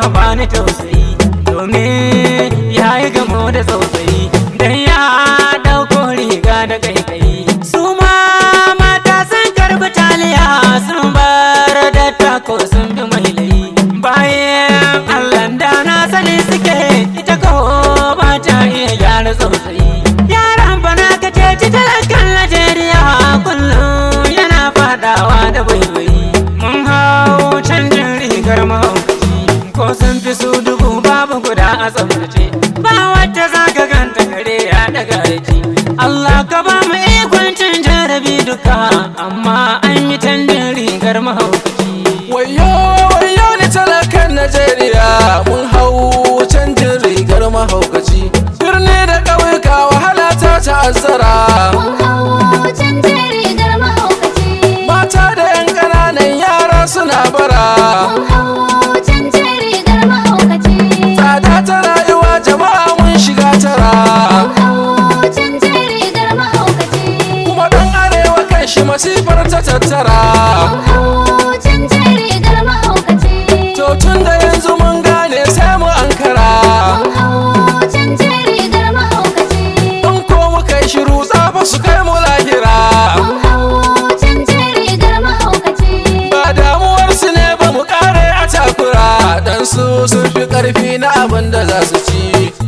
bani tausayi domin ya yi gamo da tsautsayi dan ya ɗauko riga da kaikayi su ma mata sun karbi taliya sun bar da tako sun bi mai layi bayan allah da na sani suke ita ko ba ta iya gyara tsautsayi yaran bana ka ceci talakan najeriya kullum yana fadawa da baibayi mun hau canjin rigar mahaukaci ko sun fi su dubu babu guda a tsaftace ba wacce za ka ganta kare ya daga aiki Allah ka ba mu ikon cin jarabi duka amma an yi canjin rigar mahaukaci Wayo wayo ni talakan Najeriya mun hau canjin rigar mahaukaci birni da ƙauyuka wahala ta ta'azzara Mun hau canjin rigar mahaukaci. mata da 'yan ƙananan yara suna bara Mun hau canjin rigar mahaukaci. tsada ta rayuwa jama'a mun shiga tara Mun hau canjin rigar mahaukaci. kuma ɗan arewa kan shi masifar ta tattara Mun hau canjin rigar mahaukaci. to tun da yanzu mun gane sai mu ankara Mun hau canjin rigar mahaukaci. in ko muka yi shiru tsafa su kai mu lahira Mun hau canjin rigar mahaukaci. ba damuwarsu ne ba mu kare a takura dan su sun fi karfi na abin da za su ci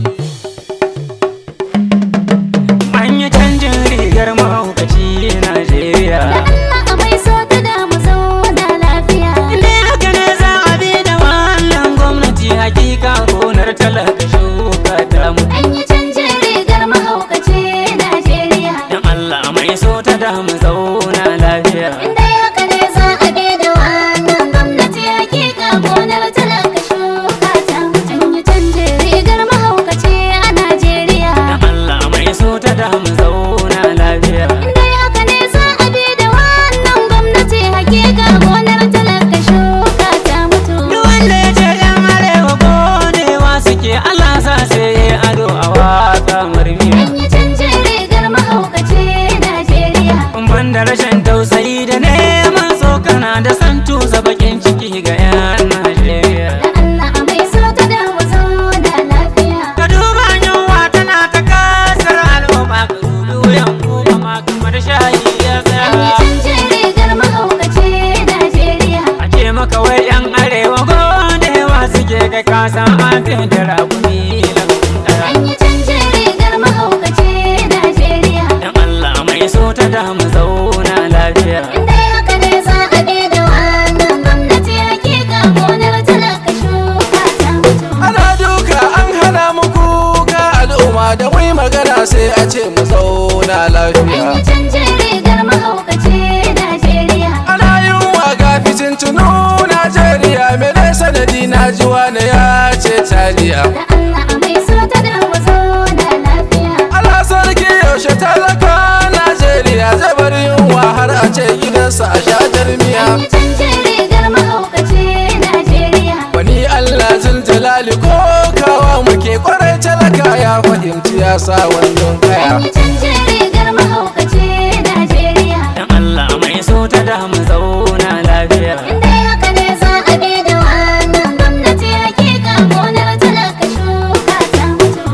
an yi canjin rigar mahaukaci Najeriya Allah a mai so ta da mu zauna lafiya. Inda haka ne za a bi da wannan gwamnati hakika gonar talaka shuka ta mu An yi canjin rigar mahaukaci Najeriya. Dan Allah mai so ta da mu zauna lafiya Inda haka ne za a bi da wannan gwamnati hakika gonar talaka shuka ta. An yi canjin rigar mahaukaci a Najeriya. Dan Allah mai so ta da mu zauna lafiya Inda haka ne za a bi da wannan gwamnati hakika gonar talaka shuka ta mutu. Duk wanda ya ce yan arewa godewa suke Allah sa sai ya ado a waka marmiya An yi canjin rigar mahaukaci Najeriya. Ban da rashin tausayi da neman tsokana da san tusa bakin ciki ga 'yan Najeriya. Da Allah a mai so ta da mu zauna lafiya. Ka duba yunwa tana ta kasar al'umma ka dubi wuyan kuma ma kamar shayi ya An yi tsaya. canjin rigar mahaukaci Najeriya. A ce maka wai 'yan arewa godewa suke kai kasan an fi da raguni lambun ɗaya. An yi canjin rigar mahaukaci Najeriya. Dan Allah mai so ta da mu zauna lafiya. Inda haka ne za a bi da wannan gwamnati hakika gonar talaka shuka ta mutu. ana duka an hana mu kuka al'umma da mai magana sai a ce mu zauna An lafiya yi canjin rigar mahaukaci Najeriya. ana yin waga fitintunu najeriya mene sanadi na ji wani ya ce taliya Da Allah a mai so ta da mu zauna lafiya. ala sarki yaushe talaka najeriya zai bar yunwa har a ce gidansa a sha jarmiya An yi canjin rigar mahaukaci Najeriya. wani allah jalali ko kawa muke kwarai talaka ya fahimci ya sa wandon kaya An yi canjin rigar mahaukaci Najeriya. Dan Allah mai so ta da mu zauna lafiya. Inda haka ne za a bi da wannan gwamnati hakika gonar talaka shuka ta mutu.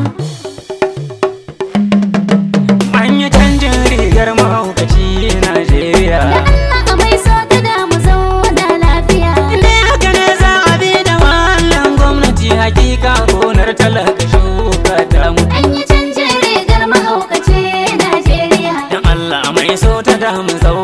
An yi canjin rigar mahaukaci Najeriya. Da Allah a mai so ta da mu zauna lafiya. Inda haka ne za a bi da wannan gwamnati hakika gonar talaka shuka ta mu. An yi canjin rigar mahaukaci Najeriya. Dan Allah mai so ta da mu zauna